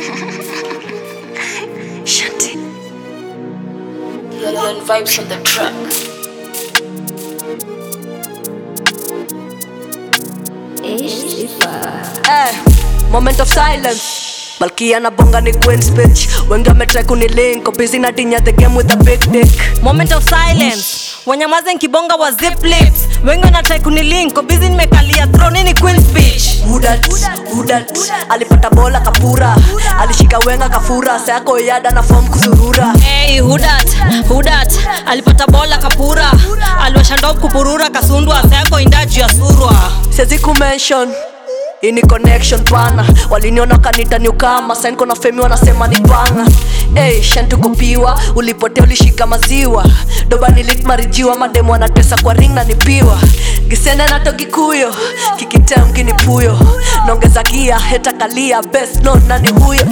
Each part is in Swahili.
Shanti. Learn vibes on the track. Eh, moment of silence malkia na bonga ni queen's bitch wengi wametry kunilink busy na tinya the game with a big dick moment of silence wanyamaze nkibonga wa zip lips wengi wanatrai kunilink bizi nimekalia throne ni queen speech Hudat, hudat, alipata bola kapura alishika wenga kafura sayako yada na form kusurura Hey, hudat hudat alipata bola kapura aliwasha ndoo kupurura kasundwa sayako indaji ya surwa siwezi kumention ini connection pana waliniona kanita niukama sain kona femi wanasema ni panga hey, shantukopiwa ulipotea ulishika maziwa doba nilikmarijiwa mademu wanatesa kwa ring na nipiwa gisende natogikuyo kikitem kinipuyo naongeza gia heta kalia best no nani huyo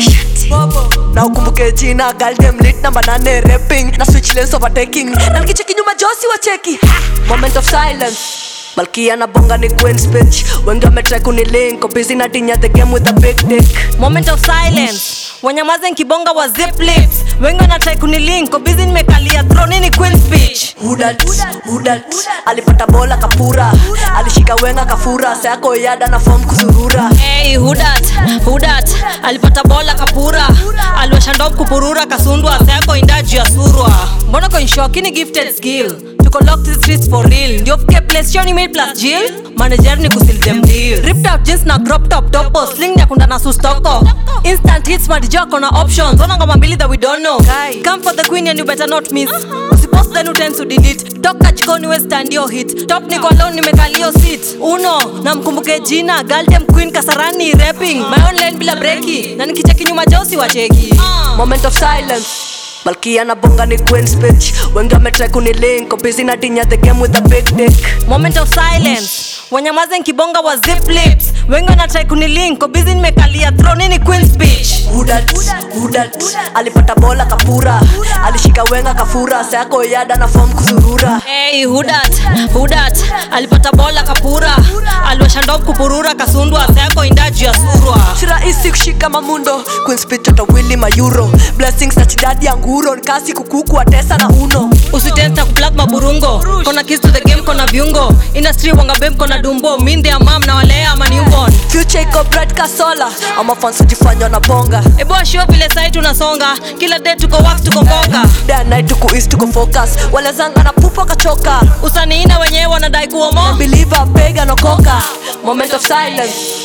na ukumbuke jina galdem lit namba nane rapping na switch lanes overtaking na nikicheki nyuma josi wa cheki ha! moment of silence malkia na bonga ni queen's bitch wengi wametry kunilink busy na tinya the game with a big dick moment of silence wanyamaze nkibonga wa zip lips wengi wanatrai kunilink bizi nimekalia throne ni queen speech hudat hudat alipata bola kapura alishika wenga kafura sayako yada na form kusurura Hey, hudat hudat alipata bola kapura aliwasha ndoo kupurura kasundwa sayako indaji ya surwa mbona konshokini gifted skill tuko locked to the streets for real ndio fike place shoni made plus jill manager ni kusil them deal ripped out jeans na crop top topo sling ya kunda na sustoko instant hits madijoko na options ona ngoma mbili that we don't know come for the queen and you better not miss usipost then utend to delete toka jikoni we stand your hit top niko alone nimekalio seat uno na mkumbuke jina galdem queen kasarani rapping my own lane bila breki na nikicheki nyuma josi wacheki moment of silence malkia na bonga ni queen's bitch wengi wametry kunilink busy na tinya the game with a big dick moment of silence wanyamaze nkibonga wa zip lips wengi wanatrai kunilink bizi nimekalia throne ni queen speech hudat hudat alipata bola kapura alishika wenga kafura sayako yada na form kusurura Hey, hudat hudat alipata bola kapura aliwasha ndoo kupurura kasundwa sayako indaji ya surwa si rahisi kushika mamundo queenspitotawili mayuro blessings na chidadi ya nguro nkasi kukuku atesa na uno usitenta kuplug maburungo kona kiss to the game kona viungo industry wangabem kona dumbo minde ya mam na walea ama newborn future iko bright kasola ama fans hujifanya na bonga ebo ashio vile sai tunasonga kila day tuko wax tuko mboga day and night tuko east tuko focus wale zanga na pupa kachoka usaniina wenyewe wanadai kuomo believer bega nokoka moment of silence